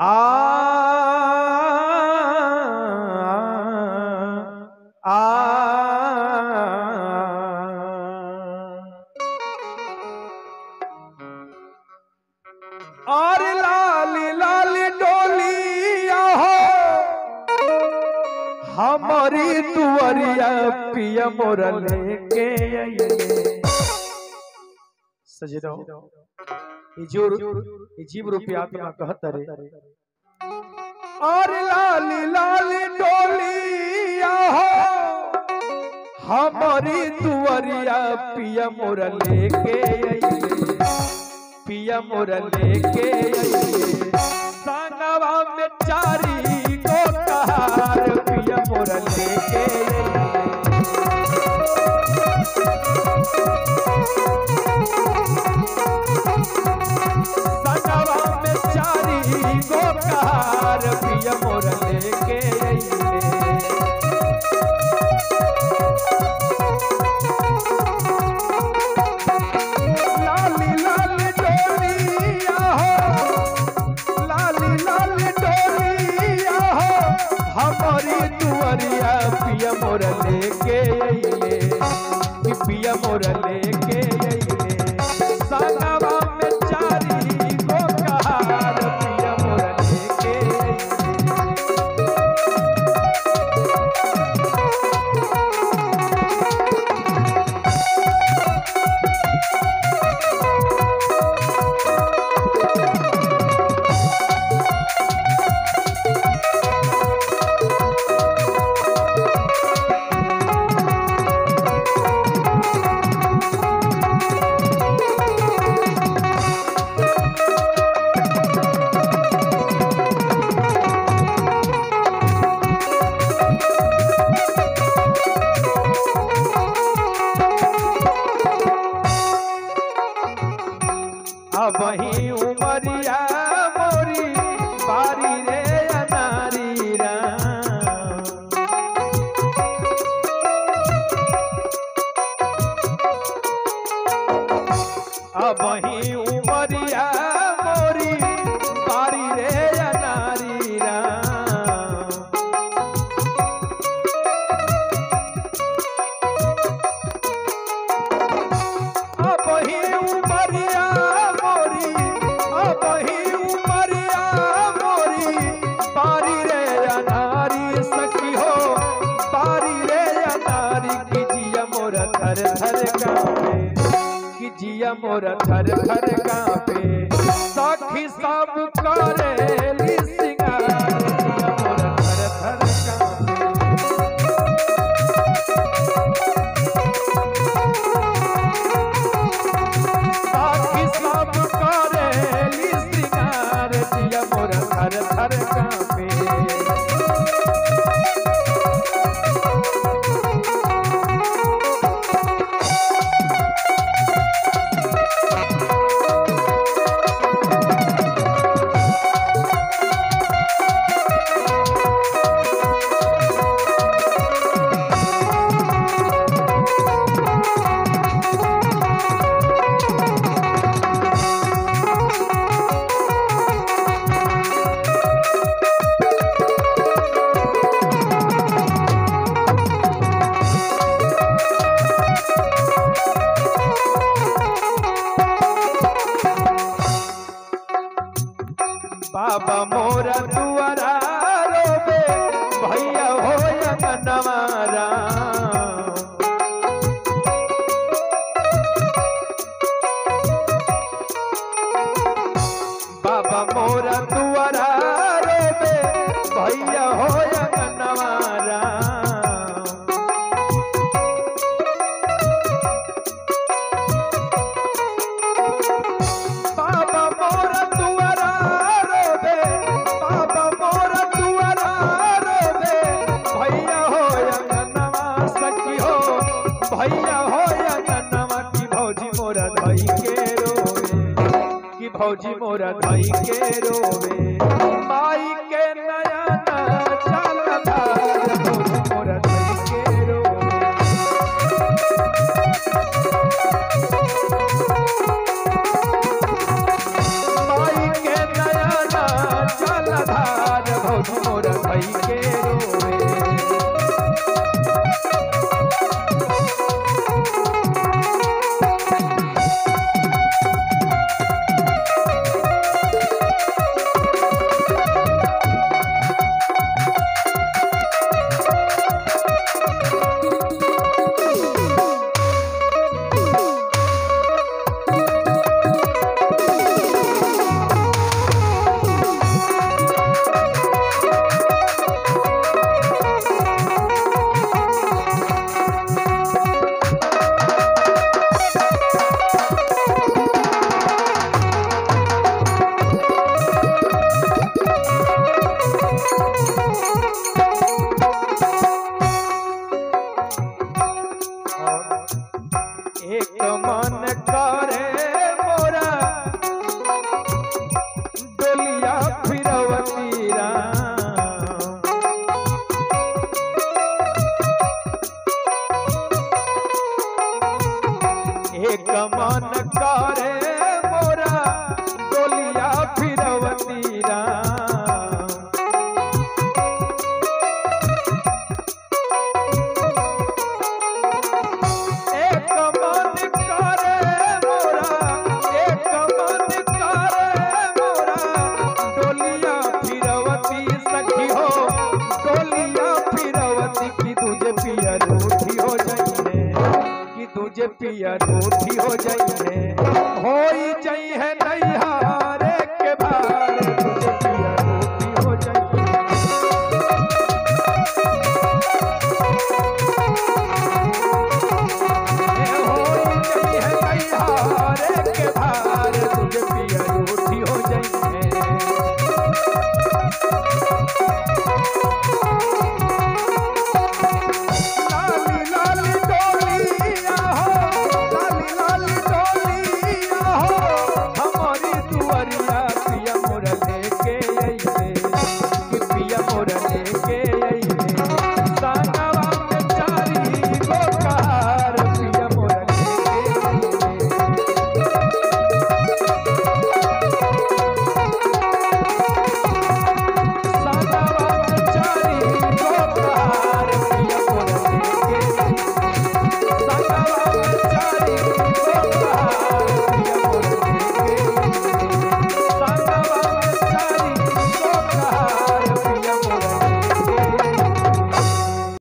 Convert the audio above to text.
आ आ और लाली लाली डोलिया हो हमारी तुअरिया पिया मोरा लेके आइए सजदो ई जो ई जीव रूपी आत्मा कहत रे और लाली लाली डोलिया हो हमारी तुअरिया पिया मोरा लेके आइए पिया मोरा लेके आइए संगवा में चारी को कहार पिया मोरा लेके आइए संगवा में चारी को कहार पिया मोरा लेके आइए लाली लाली डोलिया हो लाली लाली डोलिया हो हमारी दुआरिया पिया मोर लेके अइले कि पिया मोर लेके अइले संगवा में चारी को कहार पिया मोर लेके अइले अब ही उमरिया मोरी बारी रे अनारी राम अब ही उमरिया मोरी बारी रे अनारी राम अब ही उमरिया मोरी अब ही उमरिया मोरी पारी रे अनारी सखी हो पारी रे अनारी की जिया मोर थर थर कांपे की जिया मोर थर थर कांपे सखी सब करेली सिंगार जिया मोर थर थर कांपे साथी सब करेली श्रृंगार जिया मोर थर थर कांपे बाबा मोरा दुआरा रोबे भैया हो नवारा बाबा मोरा दुआरा रोबे भैया हो नवारा बाबा मोरा दुआरा रोबे बाबा मोरा दुआरा रोबे भैया हो अंगनवा सखी हो भैया हो अंगनवा की भौजी मोरा धई के रोवे की भौजी मोरा धई के रोवे माई के नयन चलता भौजी मोरा धई के रोवे माई के नयना चलता डोलिया फिरवती राम एक मन करे मोरा डोलिया फिरवती राम एक मन करे मोरा एक मन करे मोरा डोलिया फिरवती सखी हो डोलिया फिरवती की तुझे पिया रूठी हो जाइए कि तुझे पिया रूठी हो जाइए होई जाई है नैहारे के भार तुझे पिया रूठी हो जाइए होई जाई है नैहारे के भार तुझे पिया रूठी हो जाइए